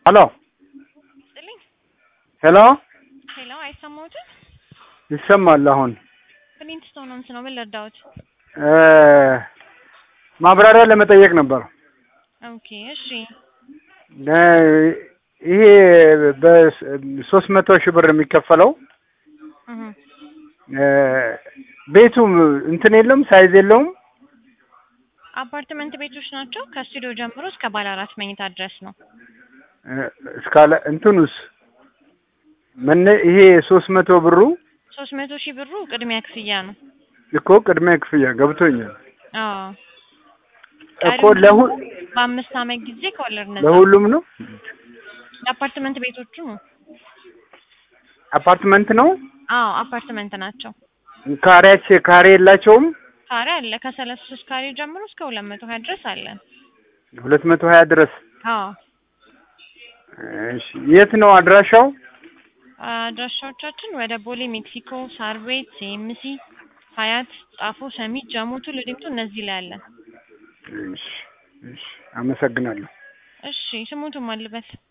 ሄሎ ስጥልኝ። ሄሎ ሄሎ፣ አይሰማዎትም? ይሰማል። አሁን ፍሊንትስቶን ሆምስ ነው። ምን ልርዳዎት? እ ማብራሪያ ለመጠየቅ ነበር። ኦኬ፣ እሺ። እ ይሄ በሶስት መቶ ሺህ ብር የሚከፈለው እህ እ ቤቱ እንትን የለውም ሳይዝ የለውም። አፓርትመንት ቤቶች ናቸው። ከስቱዲዮ ጀምሮ እስከ ባለ አራት መኝታ ድረስ ነው። እ እስካለ እንትኑስ መነ ይሄ ሶስት መቶ ብሩ ሶስት መቶ ሺህ ብሩ ቅድሚያ ክፍያ ነው። እኮ ቅድሚያ ክፍያ ገብቶኛል አዎ እኮ ለሁ በአምስት አመት ጊዜ ከወለድ ነፃ። ለሁሉም ነው። የአፓርትመንት ቤቶቹ አፓርትመንት ነው። አዎ አፓርትመንት ናቸው። ካሬያች ካሬ የላቸውም። ካሬ አለ ከሰላሳ ሶስት ካሬ ጀምሮ እስከ ሁለት መቶ ሀያ ድረስ አለን። ሁለት መቶ ሀያ ድረስ አዎ እሺ። የት ነው አድራሻው? አድራሻዎቻችን ወደ ቦሌ ሜክሲኮ፣ ሳር ቤት፣ ሲኤምሲ፣ ሀያት፣ ጣፎ፣ ሰሚት፣ ጃሞቱ፣ ልደምቱ እነዚህ ላይ አለን። እሺ፣ እሺ። አመሰግናለሁ። እሺ ስሙቱ ማልበት